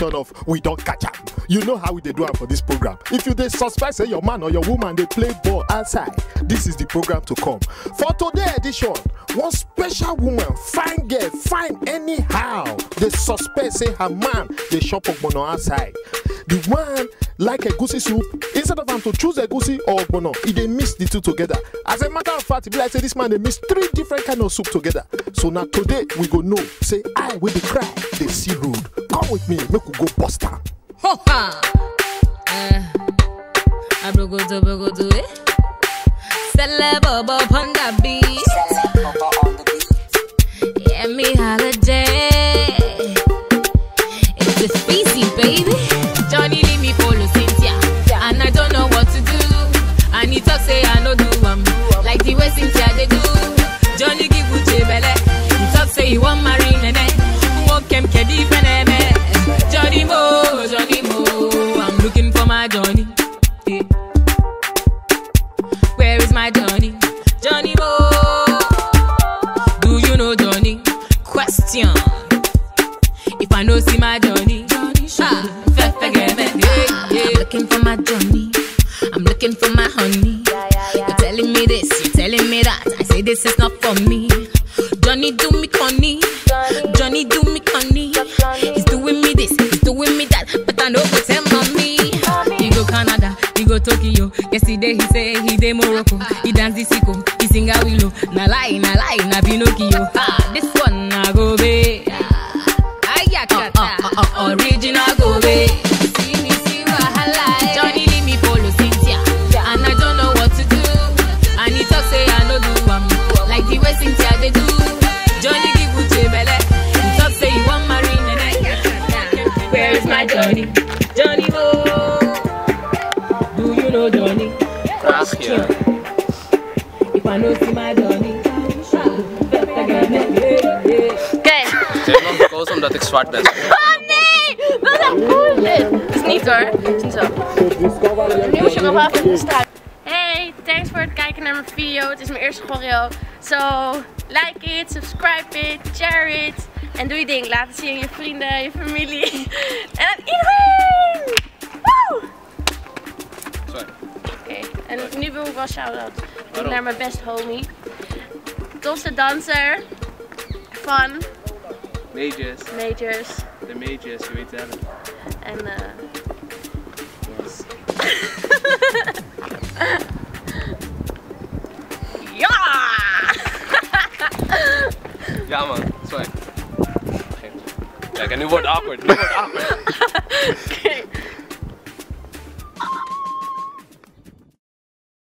edition of We Don't Catch Am. You know how we dey do am for this program. If you dey suspect say your man or your woman dey play ball outside, this is the program to come. For today edition, one special woman, fine girl, fine anyhow, dey suspect say her man dey chop ogbono outside. The one like egusi soup, instead of am to choose egusi or ogbono, e dey mix the two together. As a matter of fact, e be like say this man dey mix three different kind of soup together. So na today we go know say I wey dey cry dey see road. Come with me, make we go bust am. Ho ha! Eh, abrogodo brogodo eh. Celebo upon the beat. Yeah, me holiday. It's the species, baby. Johnny leave me follow Cynthia, and I don't know what to do. And he talk say I no do am like the way Cynthia they do. Johnny give Uche belle. He talk say he want marry nene. Walk him kedi feneme. Johnny Mo, Johnny Mo, I'm looking for my Johnny. Eh. Where is my Johnny? Johnny Mo. Do you know Johnny? Question. If I know see my Johnny, ah, fe- forget me. Yeah, yeah. I'm looking for my Johnny. I'm looking for my honey. You're telling me this, you're telling me that. I say this is not for me. Johnny do me conny. Johnny do me conny. He's doing me this, he's doing me that. But I know go tell mommy. He go Canada, he go Tokyo. Yesterday he say he dey Morocco. He dance the sicko, he sing a willow. Na lie, na lie, na Pinocchio. Ah, this one na go be. Ayakata, uh, uh, uh, original go be. See me see wahala. Johnny leave me follow Cynthia, and I don't know what to do. And he talk say I no do am like the way Cynthia they do. Johnny give Uche belle. He talk say he want marry nene. Where is my Johnny? Johnny Mo. Do you know Johnny? Question. If I know see my Johnny. Oké. Ze heeft nog gekozen omdat ik zwart ben. Oh nee! Wat een bullshit! Het is niet hoor. Het is niet zo. Nu moet je nog wel even staan. Hey, thanks voor het kijken naar mijn video. Het is mijn eerste choreo. So, like it, subscribe it, share it. En doe je ding. Laat het zien aan je vrienden, je familie. En aan iedereen! Woe! Sorry. Oké, en nu wil ik wel shout-out doen Waarom? naar mijn best homie. Tofste danser van Majors. Majors. De majors, je weet het wel. En eh. yes. ja! Ja man, sorry. Kijk, en nu wordt het awkward. Nu wordt het awkward. Oké.